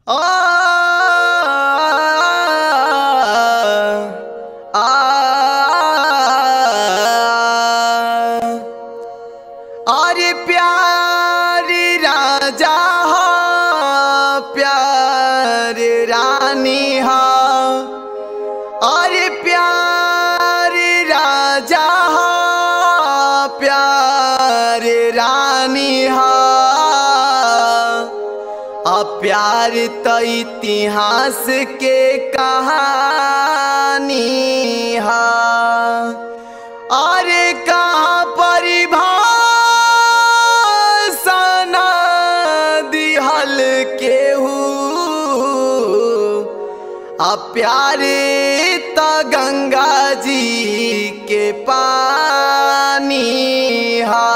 आ आ अरे प्यारी राजा हो प्यारी रानी हो अरे प्यारी राजा हो प्यारी रानी हो आ प्यार तो इतिहास के कहानी है अरे कहाँ परिभाषा न दिहल केहू आ प्यारे त गंगा जी के पानी हा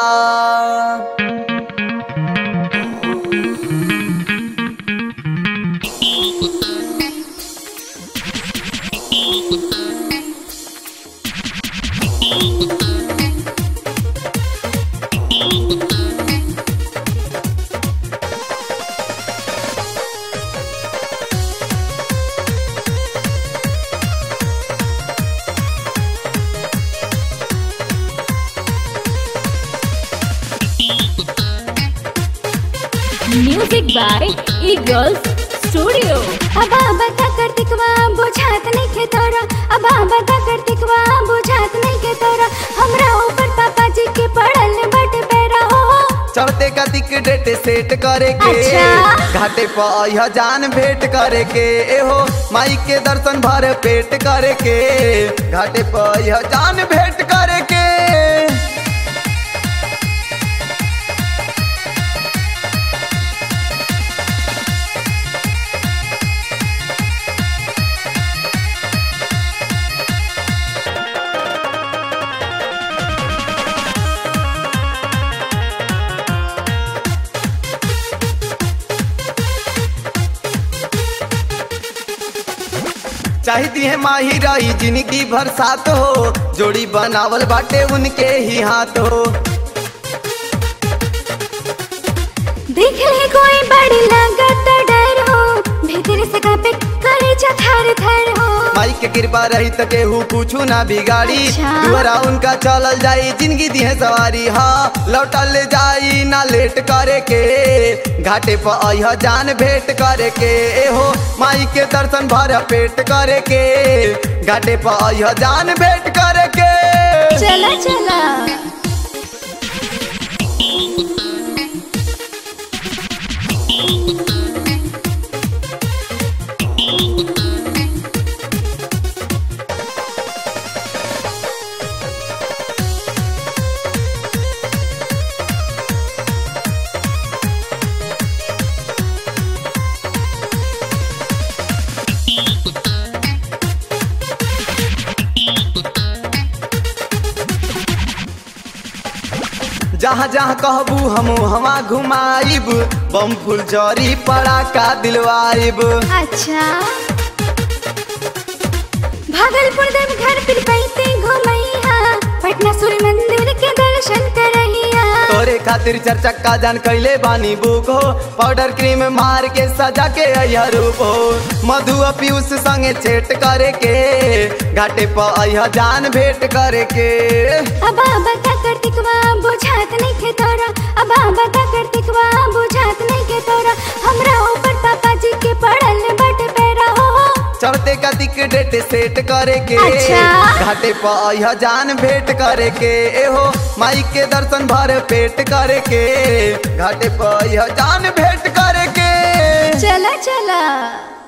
म्यूजिक बाय ईगल्स स्टूडियो अबा बता कार्तिकवा बुझात नहीं के तोरा अबा बता कार्तिकवा बुझात नहीं के तोरा हमरा ऊपर पापा जी के पड़ल बट पैरा हो चढ़ते का दिक डेट सेट करे के अच्छा। घाटे पर यह जान भेंट करे के एहो माई के दर्शन भर पेट करे के घाटे पर यह जान भेंट करे के चाहती है माही रही जिंदगी भर साथ हो जोड़ी बनावल बाटे उनके ही हाथ हो देख ले कोई बड़ी लागत डर हो भीतर से कापे करे थर थर हो माई के कृपा रही तो केहू पूछू ना बिगाड़ी अच्छा। दुआरा उनका चलल जाई जिंदगी दी है सवारी हाँ लौटल जाई ना लेट करे के घाटे पर अह जान भेंट करे के एहो माई के दर्शन भर पेट करे के घाटे पर अह जान भेंट करे के चला चला जहाँ जहाँ कहबू हम हवा घुमाइब बम फुल जरी पड़ाका दिलवाइब अच्छा भागलपुर देव घर फिर पैते घुमैया पटना सूर्य मंदिर के दर्शन करैया तोरे खातिर चरचक्का जान कैले बानी बुक हो पाउडर क्रीम मार के सजा के अयह रूप हो मधु आ पीयूष संगे चेट करे के घाटे पर अयह जान भेंट करे के अबा बता कार्तिकवा बुझात नहीं के तोरा अबा बता कार्तिकवा बुझात नहीं के तोरा हमरा ऊपर पापा जी के पड़ल बट पैरा हो चढ़ते का दिक डेट सेट करे के अच्छा। घाटे पर अयह जान भेंट करे के एहो माई के दर्शन भर पेट करे के घाटे पर अयह जान भेंट करे के चला चला